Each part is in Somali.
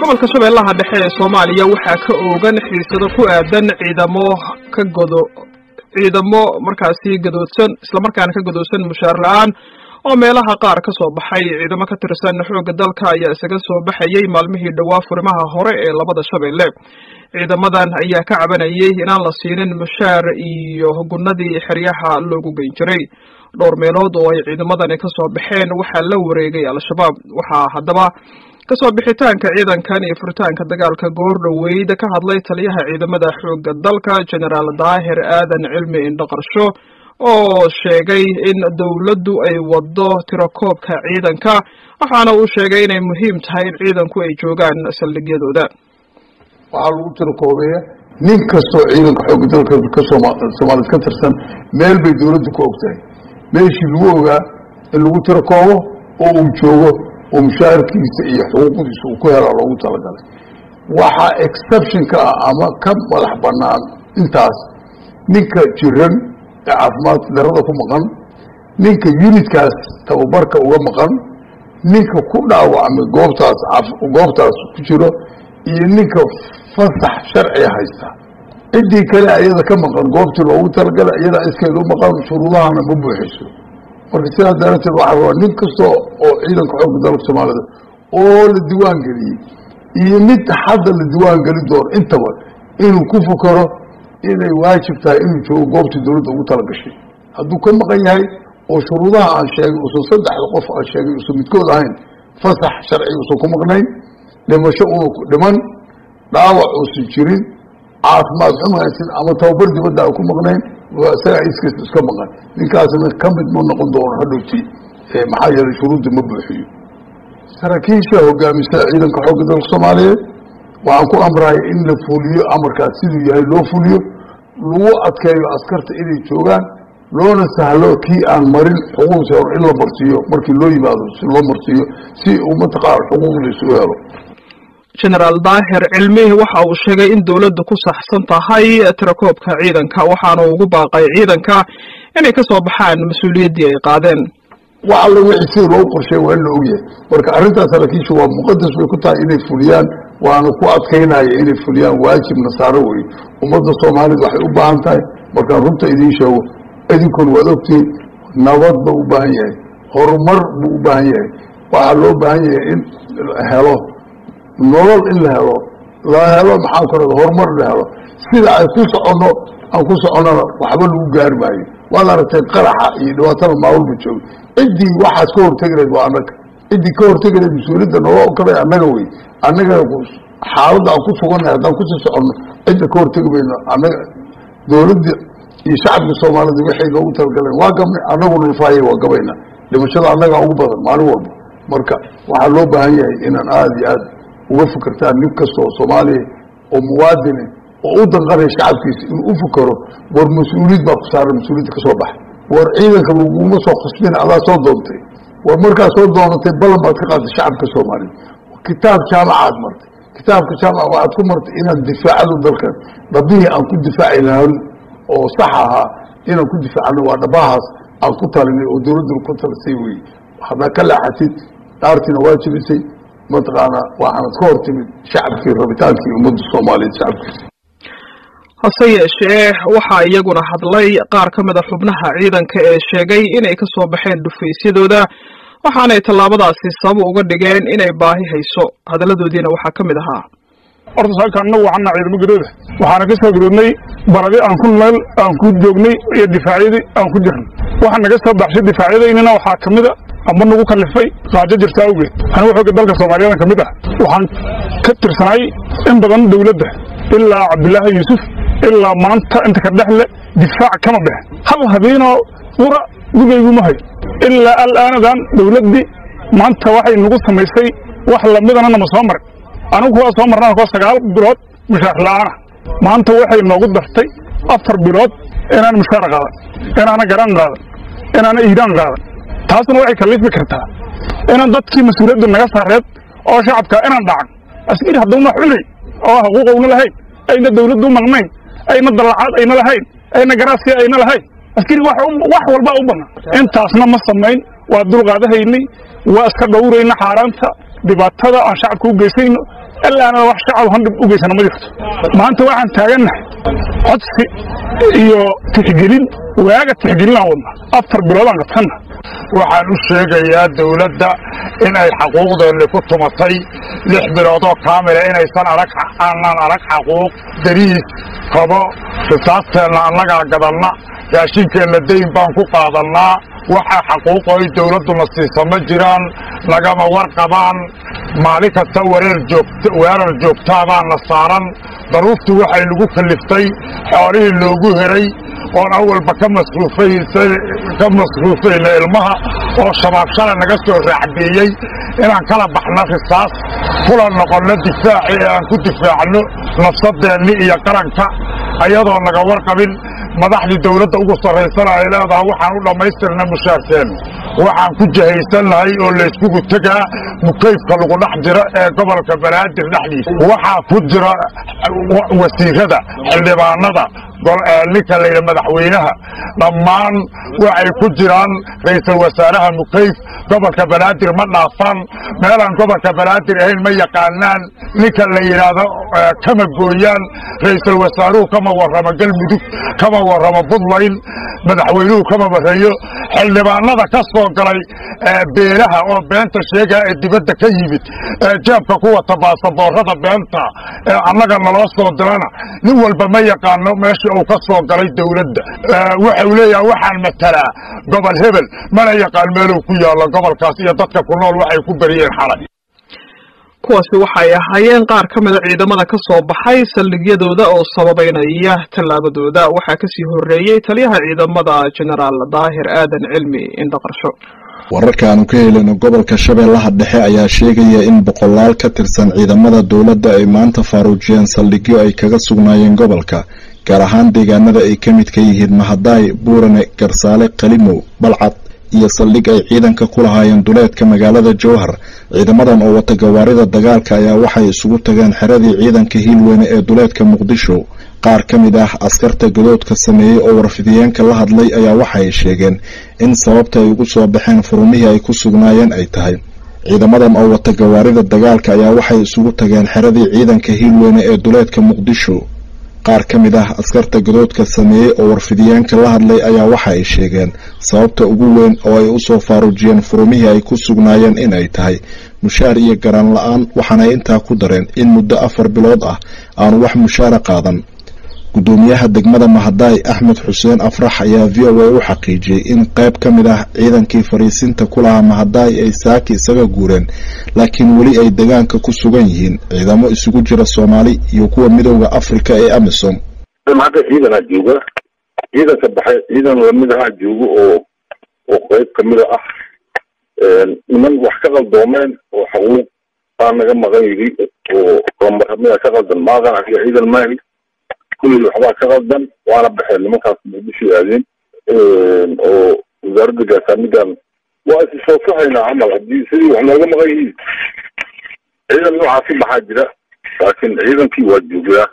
gobolka shabeellaha dhexe ee soomaaliya waxaa ka oogan xiisado ku aadan ciidamo ka godo ciidamo markaasi gadoodsan islamarkaana ka gadoodsan mushaar la-aan oo meelaha qaar ka soo baxay ciidamo ka tirsan xoogga dalka ayaa isaga soo baxayay maalmihii dhowaa furimaha hore ee labada shabeelle ciidamadan ayaa ka cabanayay inaan la siinin mushaar iyo gunadii xeryaha loogu geyn jiray dhowr meelood oo ay ciidamadani ka soo baxeen waxaa la wareegay al-shabaab waxaa haddaba kasoo bixitaanka ciidankan iyo furitaanka dagaalka goor dhoweyd ka hadlay taliyaha ciidamada xoogga dalka genaraal daahir aadan cilmi indhaqarsho oo sheegay in dowladdu ay wado tirakoobka ciidanka waxaana uu sheegay inay muhiim tahay in ciidanku ay joogaan saldhigyadooda waxaa lagu tirakoobeeya nin kastoo ciidanka xoogga dalka ka soomaaliyed ka tirsan meel bay dowladdu ku ogtahay meeshii lagu ogaa in lagu tirakoobo oo uu joogo oo mushaarkiisa iyo xuquuqdiisa uu ku helaa loogu talagalay waxaa exceptionka ah ama ka madax banaan intaas ninka jiran ee caafimaad darada ku maqan ninka unitkaas tababarka uga maqan ninka ku dhaawacmay goobtaas goobtaas ku jiro iyo ninka fasax sharciga haysta ciddii kale ayada ka maqan goobtii loogu talagalay iyadaa iskeed u maqan shuruudahana ma buuxiso marka sidaas darateed waxaa rabaa nin kasta oo ciidanka xoogga dalka soomaalida oo la diwaan geliyey iyo mid hadda la diwaan geli doono intaba inuu ku fukaro inay waajib tahay inuu joogo goobtii dowladda ugu talagashay hadduu ka maqan yahay oo shuruudaha aan sheegay uusan saddexda qof aan sheegay uusan midkood ahayn fasax sharci uusan ku maqnayn dhimasho una dhiman dhaawac uusan jirin caafimaad xumhaysin ama tababar dibadda aan ku maqnayn isagaa iskiis iska maqan ninkaasna ka mid ma noqon doono hadhowti maxaa yeelay shuruudda ma buuxiyo saraakiisha hogaamisa ciidanka xoogga dalka soomaaliyeed waxaan ku amraya in la fuliyo amarkaas siduu yahay loo fuliyo lagu adkeeyo askarta inay joogaan loona sahlo kii aan marin xuquuqdiisa hor in la marsiiyo markii loo yimaado si loo marsiiyo si uu mataqaana xuquuqdiisa u helo genaraal daahir cilmi waxa uu sheegay in dowladdu ku saxsan tahay tirakoobka ciidanka waxaana ugu baaqay ciidanka inay ka soo baxaan mas-uuliyaddii ay qaadeen wax alla wixii sida loogu qorsheey waa in la ogyahay marka arrintaas saraakiisha waa muqadas bay ku tahay inay fuliyaan waana ku adkaynaya inay fuliyaan waajib nasaaro weye ummadda soomaalida waxay u baahan tahay markaan runta idiin sheego idinkuna waad ogtihiin nabad ba u baahan yahay horumar buu u baahan yahay waxaa loo baahan yahay in helo nolol in la helo la helo maxaan ku rada horumar la helo sida ay ku soconno aan ku soconnona waxba lagu gaari maayo waad aragtay qaraxa iyo dhibaatada maawalba jooga ciddii waxaas ka hortegi lahayd waa annaga ciddii ka hortegi lahayd mas-uuliyadda naloo kale annaga wey annaga xaaladda aan ku sugannahay haddaan kusii soconno cidda ka hortegi mayno annaga dowladda iyo shacabka soomaalida waxay noogu talagaleen waa gabnay annaguna nafaaya waa gabayna dhimashada annagaa ugu badan maalin walba marka waxaa loo baahan yahay inaan aada iyo aad uga fikirtaan nin kasta oo soomaaliya oo muwaadine oo u danqanaya shacabkiisa inuu u fikero war mas-uuliyad baa ku saaran mas-uuliyadda ka soo baxa war ciidanka laguma soo khasbin adaa soo doontay war markaa soo doonatay ballan baad ka qaatay shacabka soomaaliya kitaab jaamacaad martay kitaabka jaamaca waxaad ku martay inaad difaacado dalkan dhabihii aan ku difaaci lahan oo sax ahaa inaan ku difaacno waa dhabahaas aan ku talinay oo dowladduna ku talisay weye haddaa ka leexatid dhaartiina waa jibisay mataqaana waxaanad ka hor timid shacabkii rabitaankii ummadda soomaaliyeed shacabkiisa hase yeeshee waxaa iyaguna hadlay qaar ka mida xubnaha ciidanka ee sheegay inay ka soo baxeen dhufaysyadooda waxaanay tallaabadaasi sabab uga dhigeen inay baahi hayso hadalladoodiina waxaa ka mid ahaa horta saaka annagu waxaana ciidamo gadooda waxaana ka soo gadoodnay baradi aan ku nool aan ku joognay iyo difaacyadii aan ku jirnay waxaa naga soo baxshay difaacyadaynina waxaa ka mid a amba nagu kallifay qaajo jirta awgeed anigu xooga dalka soomaaliyadan ka mid ah waxaan ka tirsanay in badan dowladda ilaa cabdilaahi yuusuf ilaa maanta inta ka dhexle difaac kama bixin hal habeenoo qura gudayguma hayo ilaa alaanadan dowladdii maanta waxay nagu samaysay wax lamidana nama soo marin anigu waa soo marnaa koo sagaal bilood mushaar la'aana maanta waxay noogu dartay afar bilood inaan mushaar qaadan inaana garaan qaadan inaana iidaan qaadan taasna waxay kallifi kartaa inaan dadkii mas-uuliyaddu naga saareed oo shacabka inaan dhacan askari hadduu wax cunay oo xuquuqowna lahayn ayna dawladdu maqnayn ayna dallacaad ayna lahayn ayna garaasiya ayna lahayn askari wax walba u bannaan intaasna ma samayn waa dulqaadahaynay waa iska dhowrayna xaaraanta dhibaatada aan shacabka u geysayno ilaana wax shacab handhib u geysana ma jirto maanta waxaan taagannahay codsi iyo tixgelin waaga tixgelinaan wadna afar biloodaan qabsanna waxaan u sheegayaa dawladda in ay xaquuqdeenni ku tumatay lix biloodoo kaamila inaysan arag aanaan arag xaquuq dariis kabo risaasteenna annagaa gadanna raashinkeenna dayn baan ku qaadannaa waxa xaquuqo ay dawladduna siisa ma jiraan nagama warqabaan maalin kasta wareer joogta weerar joogtaabaana saaran daruuftu waxay nagu kalliftay xoolihii loogu heray oon awalba ka masruufay ka masruufayna ilmaha oo shabaab shalay naga soo raacdeeyey inaan kala baxno risaas kula noqonno difaaci ee aan ku difaacno nafsadeenni iyo qaranka ayadoo naga warqabin madaxdii dawladda ugu sarraysana ay leedahay waxaan u dhammaystirna mushaarkeenna waxaan ku jahaysannahay oo layskugu tegaa mukayfka lagu dhex jiro ee gobolka banaadir dhexdiisa waxaa ku jira wasiirada xildhibaanada ninka layidhi madaxweynaha dhammaan waxay ku jiraan ra'iisul wasaaraha mukayf gobolka banaadir ma dhaafaan meelaan gobolka banaadir ahayn ma yaqaanaan ninka la yidhaahdo kama gooyaan ra'iisul wasaaruhu kama warramo galmudug kama warramo puntland madaxweynuhu kama warreeyo xildhibaanada ka soo galay beelaha oo beenta sheegaa ee dibadda ka yimid ee jeebka ku wata baasaboorada beenta ee annaga naloo soo dirana nin walba ma yaqaano meesha uu ka soo galay dawladda waxau leeyaha waxaan matalaa gobol hebel mana yaqaan meeluu ku yaallo gobolkaas iyo dadka ku nool waxay ku beriyeen xalay kuwaasi waxay ahaayeen qaar ka mida ciidamada ka soo baxay saldhigyadooda oo sababeynaya tallaabadooda waxaa kasii horreeyey taliyaha ciidamada genaraal daahir aadan cilmi indhaqarsho wararka aanu ka helino gobolka shabeellaha dhexe ayaa sheegaya in boqolaal ka tirsan ciidamada dowladda ay maanta faaruujiyeen saldhigyo ay kaga sugnaayeen gobolka gaar ahaan deegaanada ay ka midka yihiin mahadaay buurane garsaale qalimow balcad iyo saldhig ay ciidanka ku lahaayeen duleedka magaalada jowhar ciidamadan oo wata gawaarida dagaalka ayaa waxay isugu tageen xeradii ciidanka hiilweyne ee duleedka muqdisho qaar ka mid ah askarta gadoodka sameeyey oo warfidiyeenka la hadlay ayaa waxay sheegeen in sababta ay ugu soo baxeen furumihii ay ku sugnaayeen ay tahay ciidamadan oo wata gawaarida dagaalka ayaa waxay isugu tageen xeradii ciidanka hiilweyne ee duleedka muqdisho qaar ka mid ah askarta gadoodka sameeyey oo warfidiyeenka la hadlay ayaa waxa ay sheegeen sababta ugu weyn oo ay usoo faaruujiyeen furumihii ay ku sugnaayeen inay tahay mushaar iyo garaan la-aan waxaanay intaa ku dareen in muddo afar bilood ah aanu wax mushaara qaadan gudoomiyaha degmada mahadaay axmed xuseen afrax ayaa v o a u xaqiijiyey in qayb ka mid ah ciidankii fariisinta ku lahaa mahadaay ay saaki isaga guureen laakiin weli ay degaanka ku sugan yihiin ciidamo isugu jira soomaali iyo kuwa midooda afrika ee amisom hadda ciidanaa jooga ciidanka baxay ciidan lamid ahaa joogo oo oo qayb kamida ah niman wax ka qaldoomeen oo xaquuq baa naga maqan yidhi oo lambaramiya ka qaldan maaqan aniga ciidan maahi kulli waxbaa ka qaldan waana baxeen nimankaas muqdisho aadeen oo wasaaradda gaasamidan waa isi soo sahaynaa camal haddii sidii wax nooga maqan yihiin ciidan noocaasi baxaa jira laakiin ciidankii waa joogaa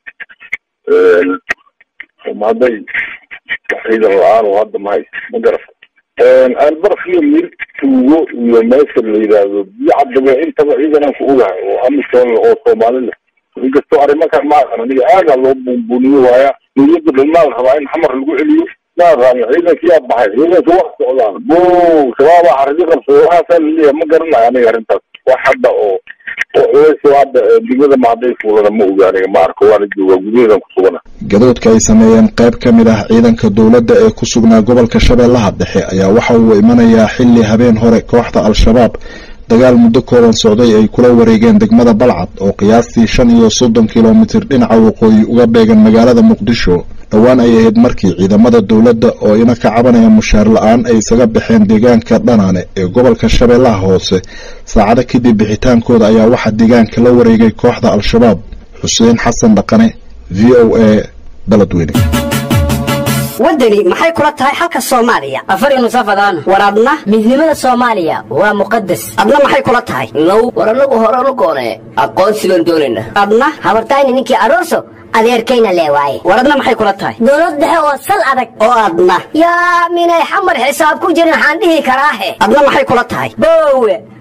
hadday wax ciidan la-aan oo hadda mahay ma garata albarf iyo mir tuugo iyo meesha la yidhaahdo biyo caddabe intaba ciidanaan ku ogahay oo amisoon oo soomaali leh inkastoo arrimakan maahan aniga aadaa loo buunbuuniyo waaya dowladda dhalmaa la rabaa in xamar lagu celiyo maaran ciidankiyaa baxay ciidanka wax socdaan bo shabaabaa xaridi qabsada waxaasaa laleeyahay ma garanayo aniga arrintaas wax hadda oo oo culays hadda degmada mahadday fuulana ma oga aniga ma arko waana joogaa gudaheedan ku sugana gadoodka ay sameeyeen qayb ka mid ah ciidanka dowladda ee ku sugnaa gobolka shabeellaha dhexe ayaa waxa uu imanayaa xilli habeen hore kooxda al-shabaab dagaal muddo kooban socday ay kula wareegeen degmada balcad oo qiyaastii shan iyo soddon kilomitir dhinaca waqooyi uga beegan magaalada muqdisho dhowaan ay ahayd markii ciidamada dowladda oo ina ka cabanaya mushaar la-aan ay isaga baxeen deegaanka dhanaane ee gobolka shabeellaha hoose saacado kadib bixitaankooda ayaa waxaa deegaanka la wareegay kooxda al-shabaab xuseen xasan dhaqane v o a baladweyne waddani maxay kula tahay xalka soomaaliya afar nusafadaan war adna midnimada soomaaliya waa muqadas adna maxay kula tahay now war annagu horanu goonee aqoonsi baan doonaynaa adna habartayni ninkii aroso adeerkayna lee waaye war adna maxay kula tahay dowlad dhexe oo sal adag oo adna yaa minay xamar xisaab ku jirin waxaan dhihi karaahe adna maxay kula tahay boowe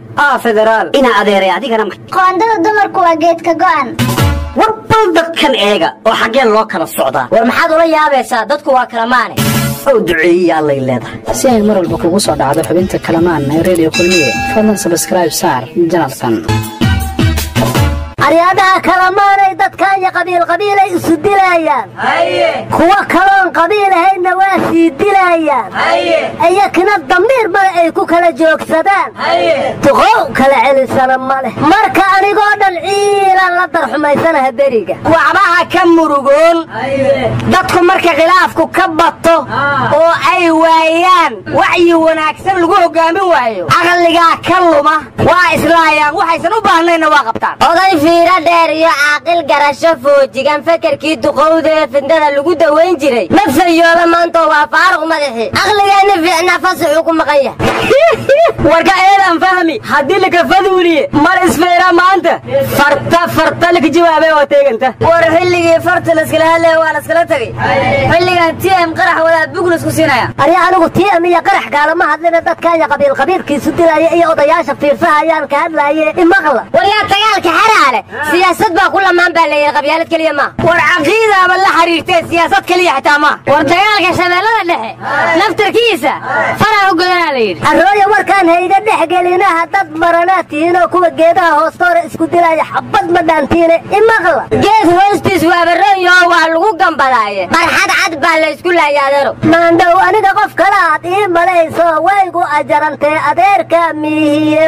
aa federaal inaa adeeray adigana ma qoondada dumarku waa geedka go'an war bal dadkan eega oo xaggee loo kala socdaa war maxaad ula yaabaysaa dadku waa kala maane ow duceeyiya allay leedahay si ay mar walba kugu soo dhacdo xubinta kalamaan ee redio kulmiye fadlan sabscribe saar janalkan aryaadaha kalamaanay dadkaanya qabiil qabiilay isu dilaayaan kuwa kaloon qabiil ahaydna waa sii dilaayaan iyakina damiir male ay ku kala joogsadaan duqow kala celisana ma leh marka anigoo dhan ciilan la darxumaysanaha beriga waxbaha ka murugoon dadku marka khilaafku ka bato oo ay waayaan wacyi wanaagsan lagu hogaamin waayo caqligaa ka luma waa islaayaan waxaysan u baahnayna waa qabtaan oday fiiro dheer iyo caaqil garasho foojigan fekerkii duqowda ee fidnada lagu dawayn jiray ma fayooba maanta waa faaruq madaxi caqligeenna fiicnaa fasaxuu ku maqan yahay warka eedan fahmi haddii laka faduuliye mar isfeera maanta farta farta laka jawaabay oo teeganta war xilligii farta laskala hadlaya waa laskala tegay xilligan tm qarax wadaa buglas ku siinaya arya anigu tm iyo qarax gaalama hadlina dadkaanya qabiil qabiilkiisu dilaya iyo odayaasha fiirsahayaan ka hadlaaye imaqla waryaa dagaalka xaraale siyaasad baa ku lamaan baa leeyahay qabyaalad keliya ma war caqiidaaba la xiriirtee siyaasad keliya xitaa ma war dagaalka shabeellada dhexe naftarkiisa faraa u godanaa la yidhi arooya warkaan hayga dhex gelinaha dad maranaa tihiin oo kuwa geedaha hoostoora isku dilaya xabad ma dhaantiine imaqla geed hoostiis waabaroonyo waa lagu gambadaaye barxad cad baa la isku laaya adeero maandhow aniga qof kale aad ii malayso waygu ajarantee adeerka miihiye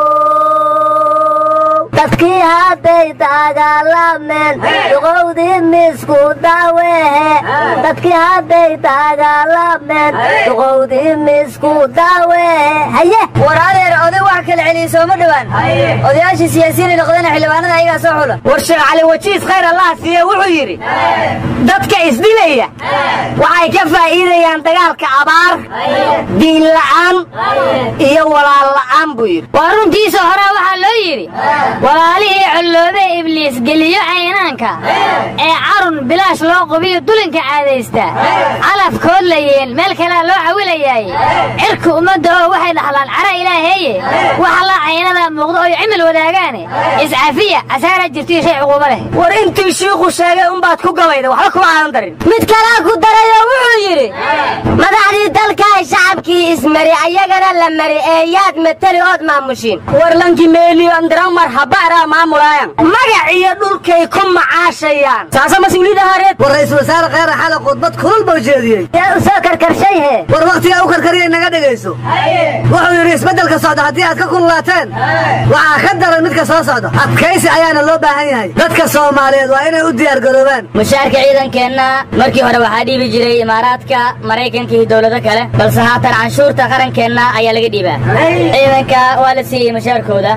dadkii hadday dagaalameen duqowdii misku dawehe dadkii hadday dagaalameen duqowdii misku dawehe haye war adeer oday wax kala celiya sooma dhowaan odayaashii siyaasiyiinay noqdeen xildhibaanada ayagaa soo xula war sheekh cali wajiis khayr allah siiye wuxuu yidhi dadka isdilaya waxay ka faa'iidayaan dagaalka abaar diin la'aan iyo walaal la'aan buu yidhi waa runtiisa horaa waxaa loo yidhi walaalihii colloobee ibliis geliyo caynaanka ee carun bilaash loo qubiyo dulinka caadaysta calafkood layeen meel kalea loo cawilayaaye cirka ummadda oo waxay dhaxlaan cara ilaaheeye waxa la caynada muuqdo oy cimil wadaagaane iscafiya casaara jirtiyo shay cuquubo leh war intii shiiku sheegay unbaad ku gabayda waxba kuma aadan darin mid kalaa ku darayoo wuxuu yidhi madaxdii dalkaay shacabkii ismari ayagana la mari ee yaad mateli ood maamushiin war lanki meeliyo andiramar habaaraa maamulaayan magac iyo dhulkay ku macaashayaan saasa mas-uuliyadda hareed war ra-iisul wasaare kheyra xale khudbad kulul buu jeediyey yaa u soo karkarshay he war wakhtigaa u karkariyay naga dhegayso wuxuu yidhi isbeddelka socda haddii aad ka kululaateen waxaa ka daran midka soo socda adkaysi ayaana loo baahan yahay dadka soomaaliyeed waa inay u diyaargaroobaan mushaarka ciidankeenna markii hore waxaa dhiibi jiray imaaraadka maraykanka iyo dowlado kale balse haatan canshuurta qarankeenna ayaa laga dhiibaa ciidanka waa la siiyey mushaarkooda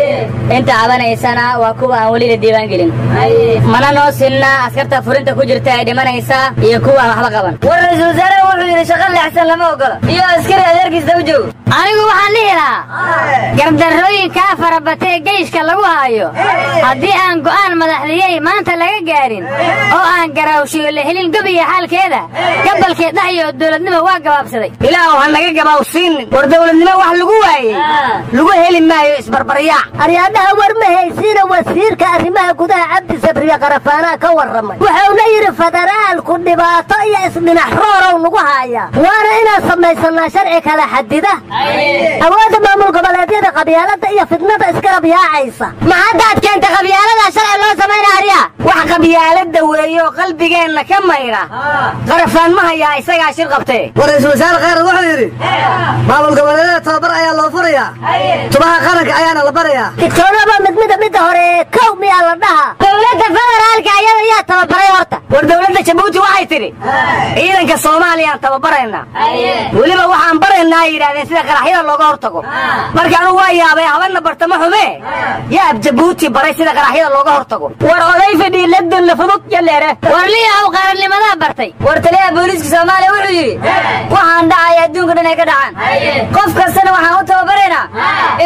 inta cabanaysana waa kuwa aan weli la diiwaan gelin mana noo sinna askarta furinta ku jirta ee dhimanaysa iyo kuwa aan waxba qaban war ra-iisul wasaare wuxuu yidhi shaqo leexsan lama ogola iyo askari adeerkiisa u joogo anigu waxaan dhihi lahaa gardarrooyinkaa farabatee geyshka lagu haayo haddii aan go'aan madaxdiyey maanta laga gaadhin oo aan garaawshiyo la helin gobiya xaalkeeda gabalkee dhaxyo dowladnimo waa gabaabsaday ilaahu ha naga gabaawsiinin war dowladnimo wax lagu waayey lagu heli maayo isbarbaryaac aryaadhaha war ma haysiina wasiirka arrimaha gudaha cabdi sabriye qarafaanaa ka warramay wuxuuna yidhi federaalku dhibaato iyo isdhinax roorow nagu haaya waana inaan samaysanaa sharci kala xadida awoodda maamul goboleedyada qabyaalada iyo fidnada iskarab yaacaysa ma haddaad keenta qabyaalada sharci loo samayna aryaa wax qabyaalada weeye oo qalbigeenna ka mayra qarafaan ma hayaa isagaa shir qabtee war ra-iisul wasaare kheyra wuxuu yidhi maamul goboleedyada tababar ayaa loo furayaa tubaha qaranka ayaana la barayaa digtoonaba mid mida midda hore kow miyaa la dhaha dowladda federaalka ayada yaa tababaray horta war dowladda jabuuti waxay tidhi ciidanka soomaaliyaan tababaraynaa weliba waxaan baraynaa ay yidhahdeen sida qaraxyada looga hortago marka anugu waa yaabay habanna bartamo xume yaab jabuuti baray sida qaraxyada looga hortago war oday fadhii labdanna fudud yaleere war liyahow qarannimadaa bartay war taliyaha booliiska soomaaliya wuxuu yidhi waxaan dhacaya adduunka dhan ay ka dhacaan qof kastana waxaan u tababaraynaa inuu naftiisa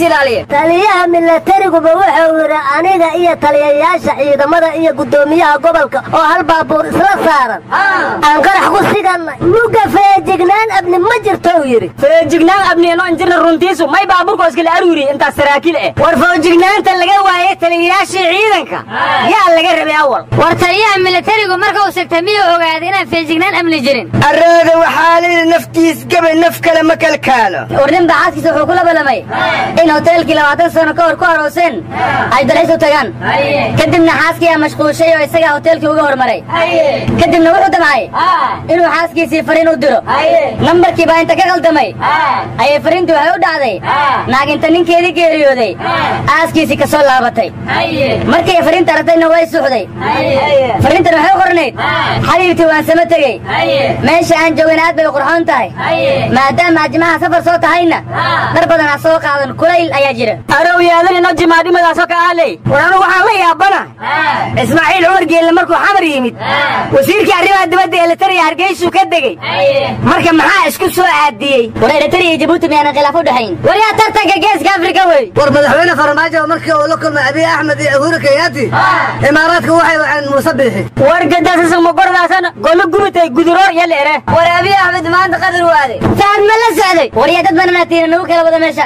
ilaaliya taliyaha milatariguba wuxuu yidhi aniga iyo taliyayaasha ciidamada iyo guddoomiyaha gobolka oo hal baabuur isla saaran aan qarax ku sigannay muga feejignaan abni ma jirto uu yidhi feejignaan abniyano injirna runtiisu may baaburkoo iskala aruuriye intaas saraakiil eh war feejignaanta laga waayey taliyayaashii ciidanka yaa laga rabay awal war taliyaha milatarigu marka uu segtay miyuu ogaaday inaan feejignaan amni jirin arooda waxaa layidhi naftiis gabay naf kale ma kalkaalo war nin baa xaaskiisa wuxuu ku labalamay in hoteelkii labaatan sano ka hor ku arooseen ay dalxiis u tagaan kadibna xaaskiyaa mashquushay oo isagaa hoteelkii uga hormaray kadibna wuxuu damcay inuu xaaskiisii fariin u diro nambarkii baa inta ka qaldamay ayay fariintii waxay u dhacday naaginta ninkeedii geeriyooday aaskiisii ka soo laabatay markay fariinta aragtayna way suuxday fariintan waxay u qornayd xabiibtii waan sama tegey meesha aan joogin aad bay u qurxoon tahay maadaama ajimaha safar soo tahayna dhar badan ha soo qaadan kulayl ayaa jira arow yaadan ino jimaadhimadaasoo ka aaley war anu waxaan la yaabana ismaaciil cumar geelle markuu xamar yimid wasiirkii arrimaha dibadda eletariya hargeysuu ka degey marka maxaa isku soo aadiyey war eritariya iyo jabuuti miyaanan khilaaf u dhexayn war yaa tartanka geeska afrika wey war madaxweyne farmaajo markii uu la kulmay abiy axmed iyo uhuru kenyaati imaaraadka waxay waceen muuse biixi war gadaasasmagordaasan golo gubitay guduroor iyo leere war abiy axmed maanta qadar waaday fahad ma la socday war yaa dad bananaatiina nagu kala wada meesha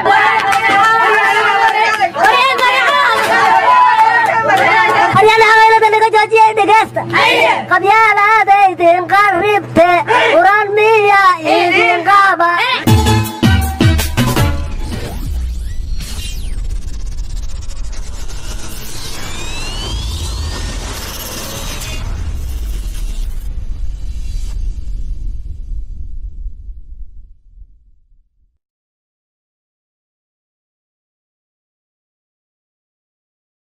haryana haweenada naga joojiyay dhegeysta qabyaalaadaydin qarib